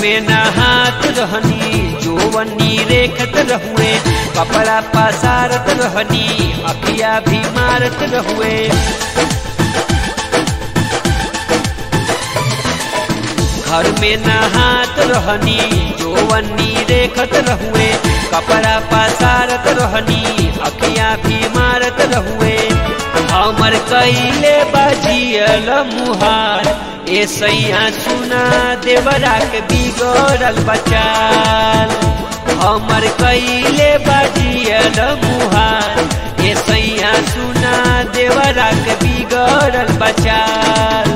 में नहात रहनी जोवनी रेखत रहुए कपड़ा पसारत रहनी अखिया भी मारत रहुए घर में नहात रहनी जोवनी रेखत रहुए कपड़ा पसारत रहनी अखिया भी मारत रहुए हमर कैले बजियल मुहार ए सैया सुना देवरा के बिगड़ल बचाल हमर कैले बजियल मुहार ए सैया सुना देवरा के बिगड़ल बचाल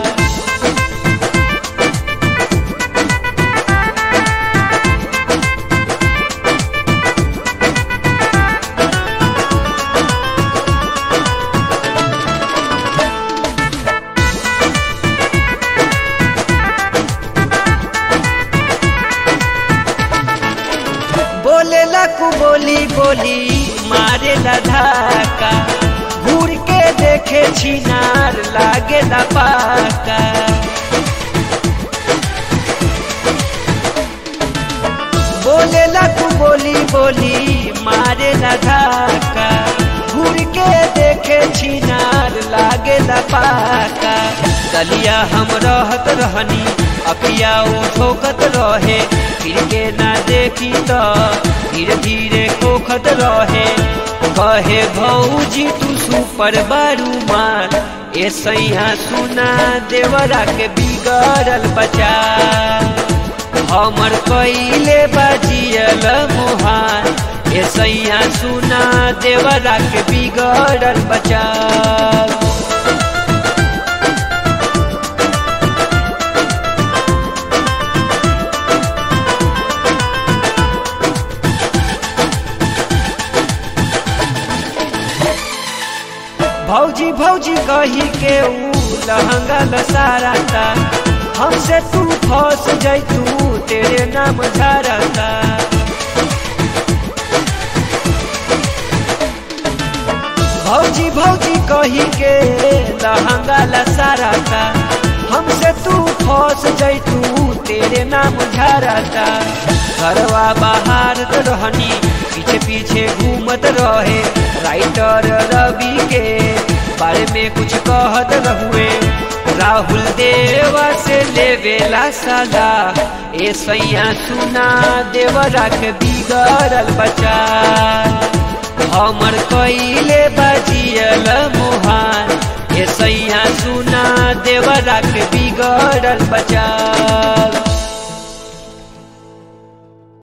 बोले लकू बोली बोली मारे धाका घूर के देखे छिनार लागे पाका बोले लकू बोली बोली मारे धाका घूर के देखे छिनार लागे पाका गलिया हम रहत रहनी अपिया उ ठोकत रहे फिर के ना देखी तो धीरे धीरे कोखत रहे कहे भौजी तू सुपर बारू मान ए सैया सुना देवरा के बिगड़ल बचा हमर कैले बजियल मुहान ए सैया सुना देवरा के बिगड़ल बचा भौजी भौजी कही के ऊ लहंगा लसाराता हमसे तू फंस जैतू तेरे नाम झारता भौजी भौजी कही के लहंगा लसाराता हमसे तू फंस जैतू तेरे नाम झारता घरवा बाहर तो रहनी पीछे पीछे घूमत रहे राइटर रवि के बारे में कुछ कहत रहुए राहुल देवा से लेवेला सदा ए सैया सुना देवरा के बिगड़ल बचा हमर कैले बजियल मुहान ए सैया सुना देवरा के बिगड़ल बचा